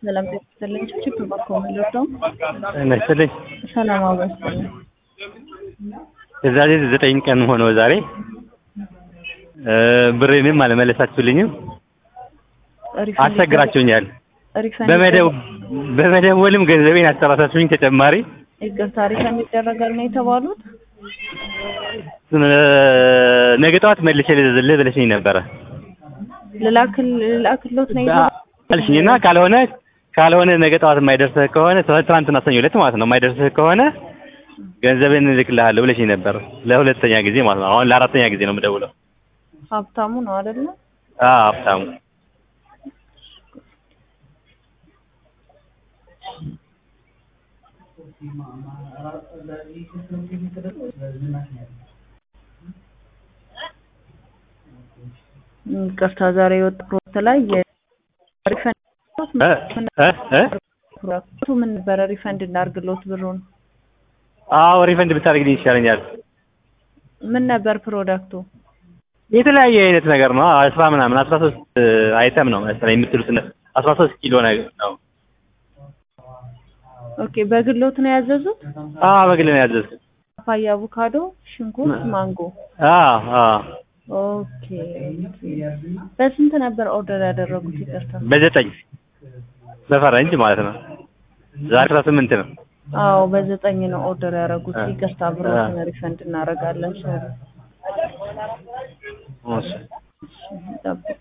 ሰላም ይስጥልኝ። ችግር በኮምፒውተር ነው። ይመስልኝ ሰላም አበስልኝ። የዛሬ ዘጠኝ ቀን ሆነው ዛሬ ብሬንም አልመለሳችሁልኝም። አስቸግራችሁኛል። በመደው በመደወልም ገንዘቤን አሰራሳችሁኝ። ተጨማሪ ይቅርታ ሪፈንድ ይደረጋል ነው የተባሉት። ነገ ጠዋት መልሼ ልልህ ብለሽኝ ነበረ ልላክል ልላክሎት ነው የተባሉት። አልሽኝና ካልሆነ ካልሆነ ነገ ጠዋት የማይደርስህ ከሆነ ትናንትና ሰኞ ዕለት ማለት ነው የማይደርስህ ከሆነ ገንዘብን እልክልሃለሁ ብለሽኝ ነበር። ለሁለተኛ ጊዜ ማለት ነው። አሁን ለአራተኛ ጊዜ ነው የምደውለው። ሀብታሙ ነው አይደለ? አዎ ሀብታሙ ይቅርታ ዛሬ የወጣ ፕሮጀክት ላይ የሪፈንድ ምን ነበረ? ሪፈንድ እናድርግሎት ብሩን። አዎ ሪፈንድ ብታደርግልኝ ይሻለኛል። ምን ነበር ፕሮዳክቱ? የተለያየ አይነት ነገር ነው። አስራ ምናምን አስራ ሶስት አይተም ነው መሰለኝ የምትሉት አስራ ሶስት ኪሎ ነገር ነው። ኦኬ በግሎት ነው ያዘዙት? አዎ በግል ነው ያዘዝኩት። ፓፓያ፣ አቮካዶ፣ ሽንኩርት፣ ማንጎ። አዎ አዎ ኦኬ በስንት ነበር ኦርደር ያደረጉት? ይቅርታ በዘጠኝ በፈረንጅ ማለት ነው። ዛሬ አስራ ስምንት ነው። አዎ በዘጠኝ ነው ኦርደር ያደረጉት። ይቅርታ ብሮትን ሪፈንድ እናደርጋለን። ሶሪ እሺ ጠብቁ።